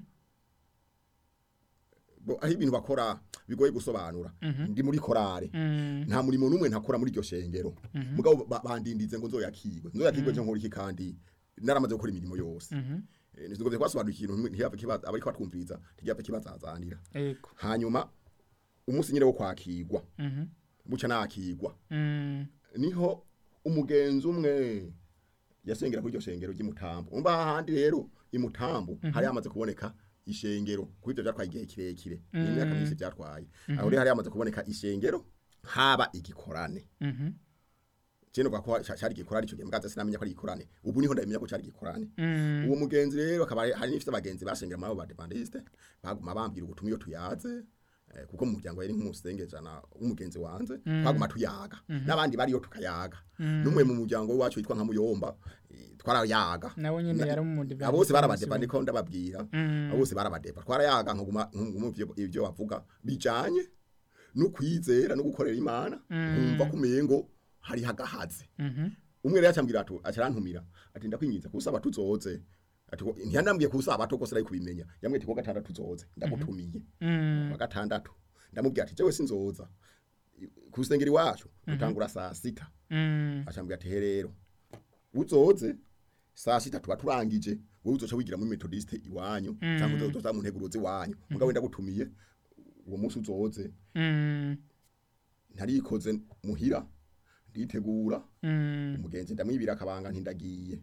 S2: bo aho ibintu bakora bigoye gusobanura ndi muri korale
S1: Mm.
S2: nta murimo n'umwe ntakora muri iryo shengero mugabo ba- bandindize ngo nzoyakirwe nzoyakirwe cyo nkora iki kandi naramaze gukora imirimo yose
S1: Mhm.
S2: Eh, nizigomvye kwasobanura ikintu ntiyapfe kibaza abariko batwumviriza ntiyapfe kibazazanira
S1: ego
S2: hanyuma umunsi nyine wo kwakirwa
S1: mhm
S2: buca nakirwa
S1: mm
S2: niho umugenzi umwe yasengera kuri iryo shengero ry'imutambo umva hahandi rero imutambo hari hamaze kuboneka ishengero kuri ibyo byatwaye igihe kirekire ni imyaka myinshi byatwaye aho rero hari hamaze kuboneka ishengero haba igikorane
S1: mhm
S2: Jeno kwa kwa cyari gikorane icyo gihe mgaza sinamenya ko ari gikorane ubu niho ndabimenya ko cyari gikorane
S1: mm
S2: uwo mugenzi rero akaba ari- hari n'ifite abagenzi basengera muri abo badepandiste baguma bambwira ubutumwa iyo tuyaze eh, kuko mu muryango yari nk'umusengejana w'umugenzi wanze twaguma tuyaga n'abandi bariyo tukayaga n'umwe mu muryango wacu witwa nka muyomba eh, twarayaga
S1: nawe nyine
S2: Na-
S1: yari mu
S2: abo bose barabadeba ndiko ndababwira abo bose barabadeba twarayaga nkaguma nkaguma ivyo- ivyo bavuga bijanye no kwizera no gukorera imana nkumva kumengo hari hagahaze
S1: mhm
S2: umwe rero acambwira ati acarantumira ati ndakwinginze kusaba tuzoze ati ko- ntiyandambwiye kusaba to kose ari kubimenya yamwe ati ko gatandatu tuzoze ndagutumiye
S1: mm
S2: wa gatandatu ndamubwira ati jewe sinzoza kusengera iwacu dutangura saa sita
S1: mm
S2: acambwira ati he rero uzoze saa sita tuba turangije wowe uzoca wigira muri metodiste iwanyu cyangwa uzoza mu nteguruzi iwanyu mugabo ndagutumiye uwo munsi uzoze
S1: mm
S2: ntarikoze muhira nditegura
S1: mm
S2: umugenzi ndamwibira akabanga ntindagiye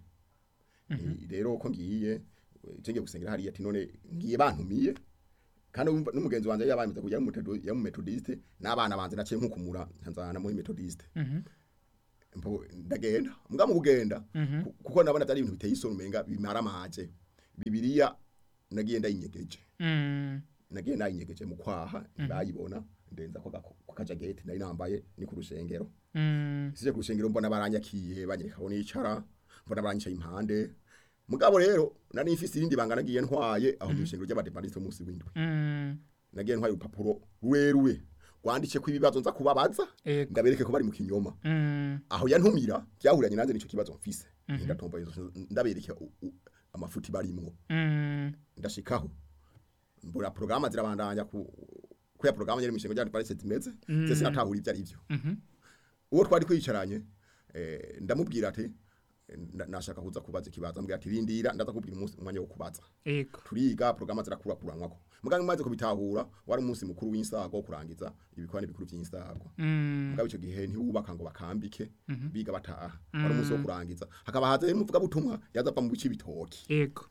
S2: Ni- rero ko ngiye cenge gusengera hariya ati none ngiye bantumiye kandi umva- n'umugenzi wanje yabamize kujya mu Methodo- ya mu metodiste n'abana banje naciye nkukumura ntanzana muri metodiste
S1: mhm
S2: Mpo- ndagenda mbwa mu kugenda
S1: Mhm.
S2: ku- kuko nabona byari ibintu biteye isoni umenga bimara amaje bibiliya nagiye ndayinyegeje
S1: mm
S2: nagiye nayinyegeje mu kwaha bayibona ndenza ko gako- ku kajageti nari nambaye ni ku rushengero
S1: mm
S2: sije ku rushengero mbona baranyakiye banyereka aho nicara mbona baranyicaye impande mugabo rero nari mfise irindi banga nagiye ntwaye aho mu rushengero ry'abadepandiste munsi w'indwi
S1: mm
S2: nagiye ntwaye urupapuro rweruwe rwanditse ko ibibazo nza kubabaza
S1: ego
S2: ndabereke ko bari mu kinyoma
S1: mm
S2: aho yantumira byahuranye nanze nico kibazo mfise ndatomba izo ndabereke u- u- amafuti barimwo
S1: mm
S2: ndashikaho mbura programa zirabandanya ku ku ya programa yari mishingo ryandi parese zimeze mm. zese natahura ivyo ari byo
S1: mhm
S2: uwo twari kwicaranye eh, ndamubwira ati eh, nda- nashaka kuza kubaza ikibazo ambwira ati rindira ndaza kubwira umunsi umwanya wo kubaza
S1: ego
S2: turiga programa zirakura kuranwako muganga maze kubitahura wari umunsi mukuru w'insago wo kurangiza ibikorane bikuru by'insago
S1: mm
S2: mugabo icyo gihe ntibubaka ngo bakambike biga bataha wari umunsi wo kurangiza hakaba haza rero umuvuga butumwa yaza ava mu bice bitoki
S1: ego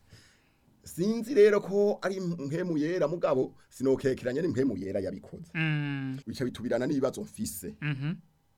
S2: sinzi rero ko ari mpemu yera mugabo sinokekeranye n'impemu yera yabikoze
S1: mm
S2: bica bitubirana n'ibibazo mfise
S1: mhm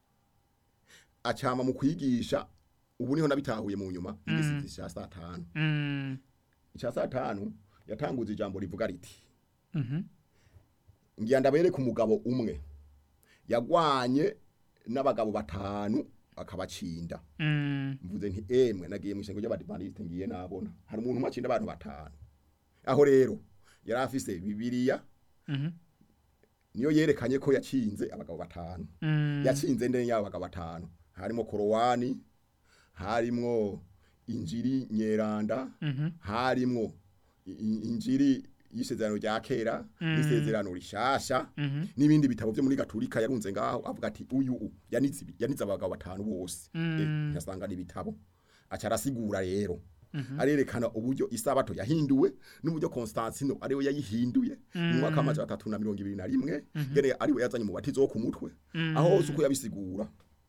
S2: acama mu kwigisha ubu niho nabitahuye mu nyuma igisizi cya saa tanu
S1: mm
S2: icya saa tanu yatanguze ijambo rivuga riti
S1: mhm
S2: ngiye ndabereka umugabo umwe yagwanye n'abagabo batanu akabacinda
S1: mm
S2: mvuze nti emwe nagiye mu ishengo ry'abadivantisite ngiye nabona hari umuntu umwe acinda abantu batanu aho rero yari afise bibiliya
S1: mhm
S2: niyo yerekanye ko yacinze abagabo batanu
S1: mm
S2: yatsinze ndene y'abo bagabo batanu harimo korowani harimwo injiri nyeranda
S1: mhm
S2: harimwo i- i- injiri y'isezerano rya kera n'isezerano rishasha
S1: mhm
S2: n'ibindi bitabo byo muri gaturika yarunze ngaho avuga ati uyu u yanitse ibi- yanitse abagabo batanu bose
S1: Mm.
S2: eh, yasanga n'ibitabo aca arasigura rero arerekana uburyo isabato yahinduwe n'uburyo Constantino ariwe yayihinduye mu mwaka w'amajana atatu na mirongo ibiri na rimwe ngene ariwe yazanye umubatizo wo ku mutwe aho hose uko yabisigura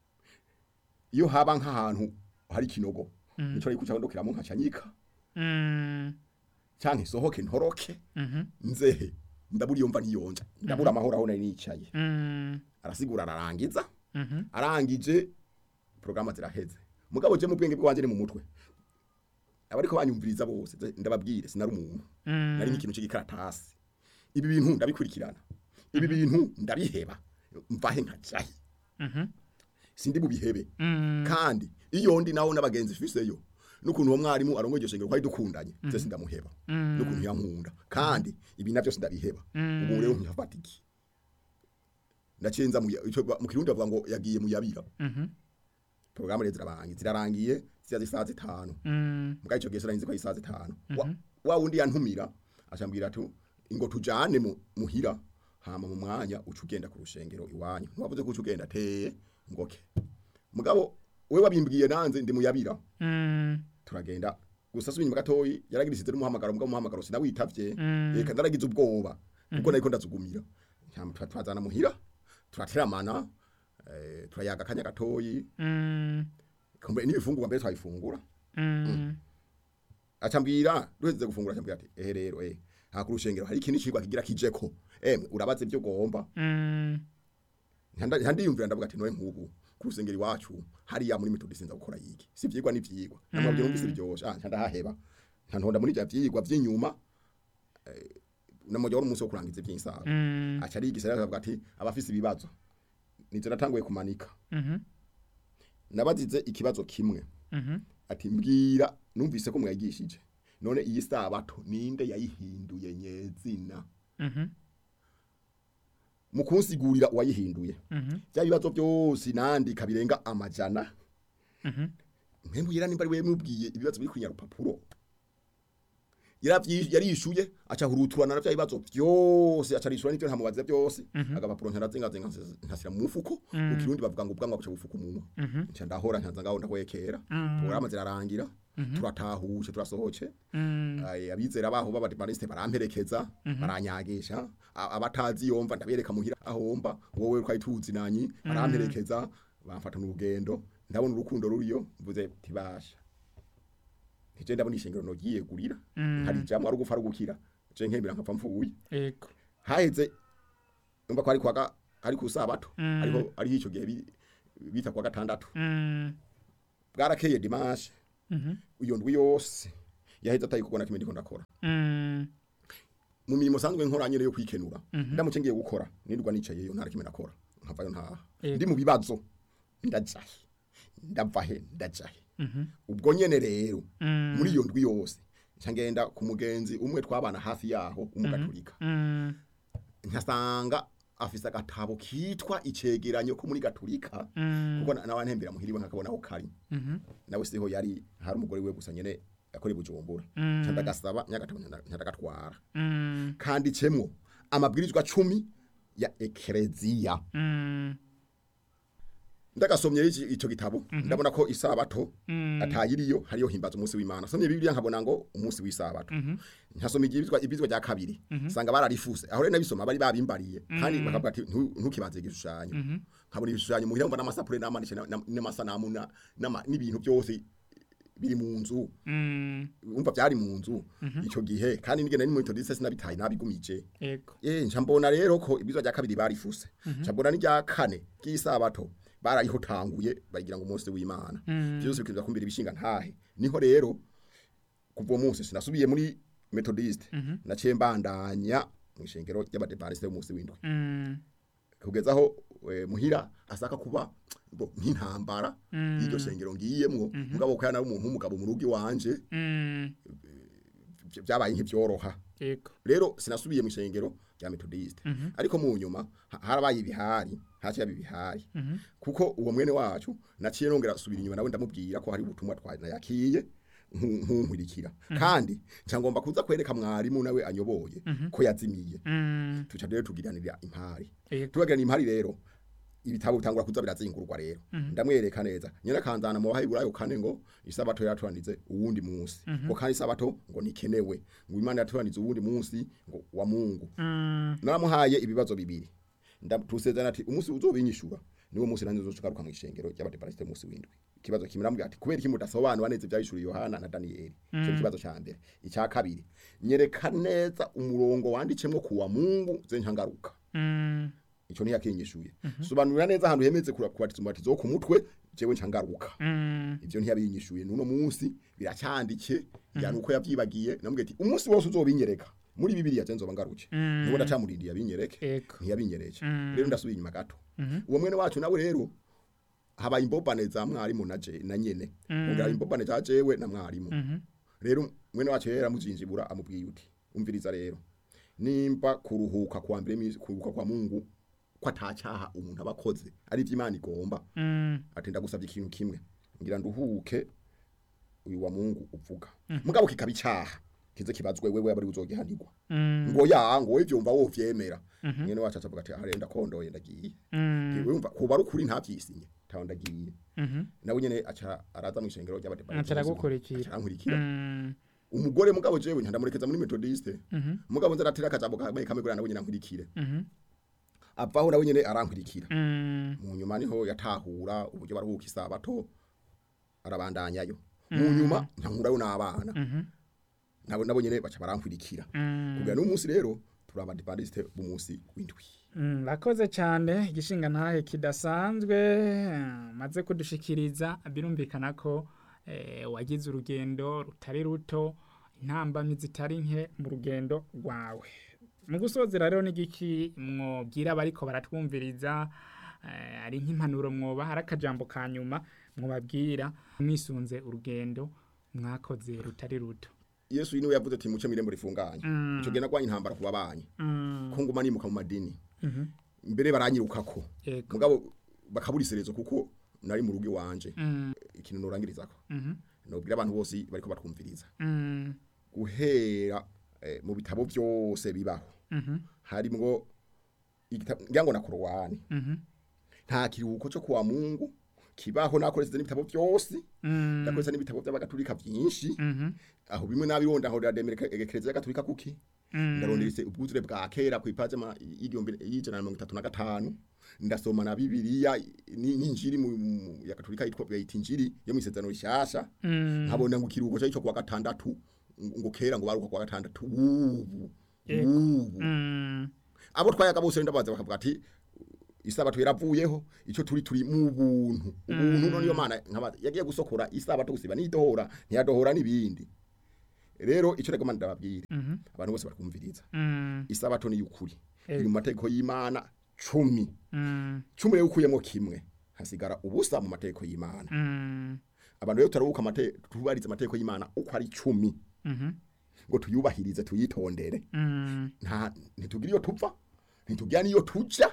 S2: iyo haba nk'ahantu hari ikinogo nico ari kuca ndokeramo nkacanyika
S1: mm
S2: canke sohoke ntoroke
S1: mhm
S2: nzehe ndabura iyo mva ntiyonja ndabura amahoro aho nari nicaye
S1: mm
S2: arasigura ararangiza
S1: mhm
S2: arangije programa ziraheze mugabo je mu bwenge bwanje ni mu mutwe abariko banyumviriza bose ze- ndababwire sinari umuntu
S1: mm
S2: nari nk'ikintu c'igikaratasi ibi bintu ndabikurikirana ibi bintu ndabiheba mvahe nkajahe
S1: mhm
S2: sindi bubihebe
S1: mm
S2: kandi iyo ndi naho n'abagenzi fiseyo n'ukuntu uwo mwarimu arongoye iryo shengero kwari dukundanye je sindamuheba n'ukuntu yankunda kandi ibi navyo sindabiheba ubu rero nkafata iki ndacenza mu ya- ico ba- mu kirundi bavuga ngo yagiye mu yabira
S1: mhm
S2: porogaramu rero zirarangiye zirarangiye ziza zisaha zitanu
S1: mm
S2: mbwa ico gihe sinarinzi ko ari isaha zitanu Wa- wa wundi yantumira acambwira ati ngo tujane mu- muhira hama mu mwanya uca ugenda ku rushengero iwanyu ntiwavuze ko uca ugenda teye ngoke mugabo we wabimbwiye nanze ndi muyabira
S1: mm
S2: turagenda gusa subinyuma gatoyi yaragirisize n'umuhamagaro mbwa umuhamagaro sinawitavye
S1: Mm.
S2: reka ndaragize ubwoba kuko nariko ndazugumira Nyama twa- twazana muhira turateramana eh, turayaga akanya gatoyi
S1: Mm.
S2: kumbe n'ibifungurwa mbere twabifungura
S1: Mm.
S2: acambwira duheze gufungura acambwira ati eh rero eh hakuru urushengero hari ikintu cigwa kigira kijeko emwe urabaze ibyo ugomba
S1: Mm.
S2: Ntanda- ntandiyumvira ndavuga ati noye nk'ubu ku rusengero iwacu hariya muri metodi sinza gukora yiki si ivyigwa n'ivyigwa namwabwira numvise biryoshe ah ntandahaheba ntantonda muri vya vyigwa vy'inyuma eh, namujya wari umunsi wo kurangiza ivy'insaga
S1: Mm.
S2: aca arigisha rero akavuga ati abafise ibibazo nivyo natanguye kumanika
S1: Mhm.
S2: nabazize ikibazo kimwe
S1: Mhm.
S2: ati mbwira numvise ko mwagishije none iyi sabato ninde yayihinduye nyezina
S1: Mhm.
S2: mu kunsigurira uwayihinduye
S1: Mhm.
S2: bya bibazo byose nandika birenga amajana
S1: Mhm.
S2: mwembwira nimba ari wewe mubwiye ibibazo biri kunyarupapuro yaravyi yarishuye aca huruturana na bya bibazo byose aca rishura n'ivyo ntamubaza byose agapapuro ntarazinga zinga ntasira mu mufuko ukirundi bavuga ngo ubwanwa buca bufuka umunwa nca ndahora ncanza ngaho ndahwekera porogaramu zirarangira turatahuje turasohoce
S1: Mm.
S2: Aye, abizera baho b'abadivaniste baramperekeza baranyagisha A- abatazi yomva ndabereka muhira ahomba wowe twari tuzi nanyi baramperekeza bamfata n'urugendo ndabona urukundo ruriyo mvuze tibasha nije ndabona ishengero nogiye gurira hari jambo ari gupfa ari gukira je nkembera nkapfa mfuye
S1: Ego.
S2: haheze umva ko ari kwaga ari ku sabato
S1: Mm.
S2: ariho ari ico gihe bi- bita kwa gatandatu
S1: Mm.
S2: bwarakeye dimanche
S1: Mhm.
S2: iyo ndwi yose yaheze atayi kubona kimwe ndiko ndakora
S1: Mm.
S2: mu mirimo sanzwe nkora nyene yo kwikenura ndamuce ngiye gukora nirwa nicaye yo ntara kimwe nakora nkavayo ntaha
S1: Yego.
S2: ndi mu bibazo ndajahe ndavahe ndajahe
S1: Mhm.
S2: ubwo nyene rero
S1: Mm.
S2: muri iyo ndwi yose nca ngenda ku mugenzi umwe twabana hafi yaho umugaturika
S1: Mm.
S2: nkasanga afise agatabo kitwa icegeranyo ko muri gaturika
S1: Mm.
S2: kuko na- nawe ntembera muhiriwe nkakabona aho kari
S1: Mhm.
S2: nawe siho yari hari umugore we gusa nyene yakora i bujumbura
S1: Mm.
S2: nca ndagasaba nyagatabo nyandagatwara
S1: Mm.
S2: kanditsemo amabwirizwa cumi ya ekereziya
S1: Mm.
S2: ndagasomye iki ico gitabo ndabona ko isabato
S1: Mm.
S2: atayiriyo hariyo himbaza umunsi w'Imana somye bibiliya nkabona ngo umunsi w'isabato nkasoma igibizwa ibizwa rya kabiri sanga bararifuse aho rero nabisoma bari babimbariye kandi bakavuga ati "Ntu- ntukibaze igishushanyo nkabona ibishushanyo muhira mbona amasapure n'amanisha n'amasanamu na- n'ama- n'ibintu byose biri mu nzu
S1: Mm.
S2: umva byari mu nzu ico gihe kandi nigenda ni mu metodiste sinabitaye nabigumije
S1: Ego.
S2: Eh, nca mbona rero ko ibizwa rya kabiri barifuse. Nca mbona n'irya kane ry'isabato barayihotanguye bagira ngo umunsi w'Imana. Byose bikiza kumbira ibishinga ntahe. Niho rero kuva uwo munsi sinasubiye muri Methodist. Naciye mbandanya mu ishengero ry'abadepantiste b'umunsi w'indwi.
S1: Mm.
S2: Kugeza aho eh, muhira asaka kuba bo nk'intambara y'iryo shengero ngiyemwo mugabo ko yana umuntu w'umugabo mu rugo iwanje
S1: Mm.
S2: vy- vyabaye nk'ivyoroha.
S1: Ego.
S2: rero sinasubiye mu ishengero rya metodiste ariko mu nyuma ha- harabaye ibihari haciye haba ibihari kuko uwo mwene wacu naciye nongera asubira inyuma nawe ndamubwira ko hari ubutumwa twanayakiye nkunkurikira kandi nca ngomba kuza kwereka mwarimu nawe anyoboye ko yazimiye
S1: Mm.
S2: tuca rero tugiranira impari
S1: Ego.
S2: tubagirana impari rero ibitabo bitangura kuza birazingurwa rero ndamwereka neza nyina kanzana mu bahiburayo kane ngo isabato yaturandize uwundi munsi ngo kandi isabato ngo nikenewe ngo imana yaturandize uwundi munsi ngo wa Mungu
S1: Mm.
S2: naramuhaye ibibazo bibiri ndatusezerana ati umunsi uzobinyishura niwo munsi nanze uzogaruka mu ishengero ry'abadeparasite munsi w'indwi ikibazo kimwe namubwira ati kubera iki mudasobanura neza ivyahishuriye Yohana na Danieli cyo kibazo ca mbere icya kabiri nyereka neza umurongo wandicemwo kuwa Mungu ze nkangaruka
S1: Mm.
S2: ico ni yakinyishuye sobanurira neza ahantu hemeze kubatiza umubatizo wo ku mutwe jewe ncangaruka
S1: Mm.
S2: ivyo ntiyabinyishuye nuno munsi biracyandike yani uko yavyibagiye namubwiye ati umunsi wose uzobinyereka muri bibiliya je nzoba ngaruke nuko ndacamurindiye abinyereke
S1: Ego.
S2: ntiyabinyereje rero ndasubiye inyuma gato uwo mwene wacu nawe rero habaye imbobane za mwarimu na je na nyene ubwo imbobane za jewe na mwarimu rero mwene wacu yera muzinjibura amubwiye uti umviriza rero nimba kuruhuka kwa mbere misi kuruhuka kwa Mungu ko atacaha umuntu abakoze ari ivy'Imana igomba
S1: Mm.
S2: ati ndagusabye ikintu kimwe ngira nduhuke uyu wa Mungu uvuga mugabo kikaba icaha kize kibazwe wewe abari uzogihanirwa
S1: Mm.
S2: ngo ya ngo ivyo umva wo vyemera mwene wacu acavuga ati arenda kondoye ndagiye
S1: Mm.
S2: wumva kuba ari ukuri nta vyisinye taho ndagiye
S1: Mhm.
S2: nawe nyene aca araza mu ishengero ry'abadepari
S1: Aca aragukurikira.
S2: arankurikira
S1: Mm.
S2: umugore mugabo jewe ntandamurekeza muri methodiste
S1: Mhm.
S2: mugabo nza natira akajambo kamwe kamwe kugira nawe nyene ankurikire
S1: Mhm.
S2: avaho nawe nyene arankurikira
S1: Mm.
S2: mu nyuma niho yatahura uburyo baruhuka isabato arabandanyayo mu nyuma nkankurayo n'abana
S1: Mhm.
S2: nabo nabo nyene baca barankurikira
S1: Mm.
S2: kugira n'umunsi rero turi abadependiste b'umunsi w'indwi
S1: Mm, Rakoze cyane igishinga ntahe kidasanzwe eh, maze kudushikiriza birumvikana ko eh, wagize urugendo rutari ruto intambamyi zitari nke mu rugendo rwawe mu gusozera rero n'igiki mwobwira abariko baratwumviriza eh, ari nk'impanuro mwoba hari akajambo ka nyuma mwobabwira mwisunze urugendo mwakoze rutari ruto
S2: yesu niwe yavuze ati muce mirembo rifunganye
S1: Mm.
S2: ico gena gwanya intambara ku babanyi
S1: Mm,
S2: ko nguma nimuka mu madini
S1: mhm,
S2: mbere baranyirukako
S1: yego
S2: mugabo bakabura iserezo kuko nari mu rugo iwanje
S1: Mm,
S2: ikintu norangirizako
S1: mhm,
S2: nobwira abantu bose bariko batwumviriza
S1: mm,
S2: guhera eh, mu bitabo byose bibaho
S1: mhm,
S2: harimwo igitabo ngira ngo na korowani
S1: mhm,
S2: nta kiruhuko cyo kuwa mungu kibaho nakoresheje n'ibitabo byose
S1: mm,
S2: nakoresheje n'ibitabo by'abagatulika byinshi
S1: mhm,
S2: aho bimwe nabironda aho rademera ekereziya gatulika kuki
S1: mm.
S2: ndaronderese ubwuzure bwa kera ku ipaje ma y'igihumbi y'ijana na mirongo itatu na gatanu ndasoma na bibiliya ni- n'injiri mu mu- ya katolika yitwa bayita injiri yo mu isezerano rishasha
S1: Mm.
S2: nkabona ngo ikiruhuko cyo kuwa gatandatu ngo ngo kera ngo baruka kuwa gatandatu ubu
S1: Yego.
S2: ubu
S1: Mm.
S2: abo twayaga bose ndabaza bakavuga ati isabato yaravuyeho ico turi turi mu buntu ubuntu none yo mana nkabaza yagiye gusokora isabato gusiba nidohora ntiyadohora nibindi rero ico rego mana ndababwira
S1: Mhm.
S2: abantu bose barakumviriza
S1: Mm.
S2: isabato ni yukuri
S1: Ego.
S2: iri mu mategeko y'Imana cumi
S1: Mm.
S2: cumi rero ukuyemo kimwe hasigara ubusa mu mategeko y'Imana
S1: Mm.
S2: abantu rero turabuka amategeko tubariza amategeko y'Imana uko ari cumi
S1: Mhm.
S2: ngo tuyubahirize tuyitondere
S1: Mm.
S2: nta ntitugira iyo tupfa ntitugira niyo tuja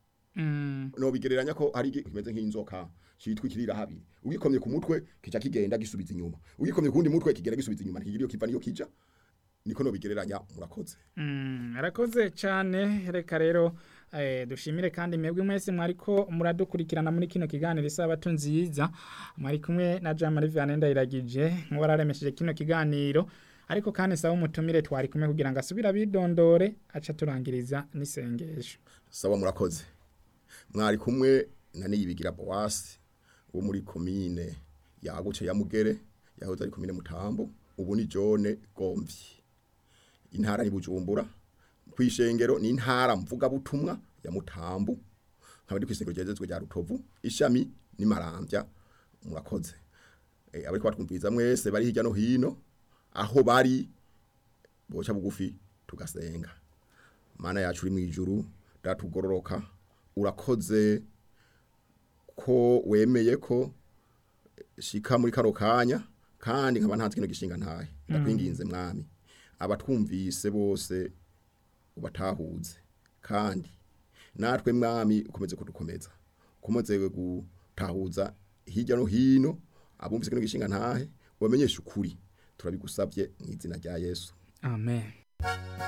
S1: Mm.
S2: no bigereranya ko ari igi- kimeze nk'inzoka cyitwa ikirira habiri ugikomye ku mutwe kica kigenda gisubiza inyuma ugikomye kundi mutwe kigenda gisubiza inyuma ntigira iyo kiva niyo kija niko no bigereranya murakoze
S1: Mm, arakoze cyane reka rero eh, dushimire kandi mwebwe mwese mwariko muradukurikirana muri kino kiganiro isabato nziza mwari kumwe na Jean Marie Vianney Ndayiragije nk'uwararemesheje kino kiganiro ariko kandi saba umutumire twari kumwe kugira ngo asubire abidondore aca turangiriza n'isengesho
S2: sawa murakoze mwari kumwe na niyibigira Boas wo muri komine yaguce ya Mugere yahoze ari komine Mutambo ubu ni Jone Gomvyi intara ni Bujumbura kwishengero ni intara mvuga butumwa ya Mutambo nkaba ndi kwishengero ryezezwe rya Rutovu ishami ni Marambya murakoze e, abari kwatwumviriza mwese bari hirya no hino aho bari boca bugufi tugasenga mana yacu uri mu ijuru datugororoka urakoze ko wemeye ko shika muri kano kanya kandi nkaba ntanze kino gishinga ntahe ndakwinginze mwami abatwumvise bose ubatahuze kandi natwe mwami ukomeze kudukomeza ukomeze gutahuza hirya no hino abumvise kino gishinga ntahe wamenyeshe ukuri turabigusabye mu izina rya yesu
S1: amen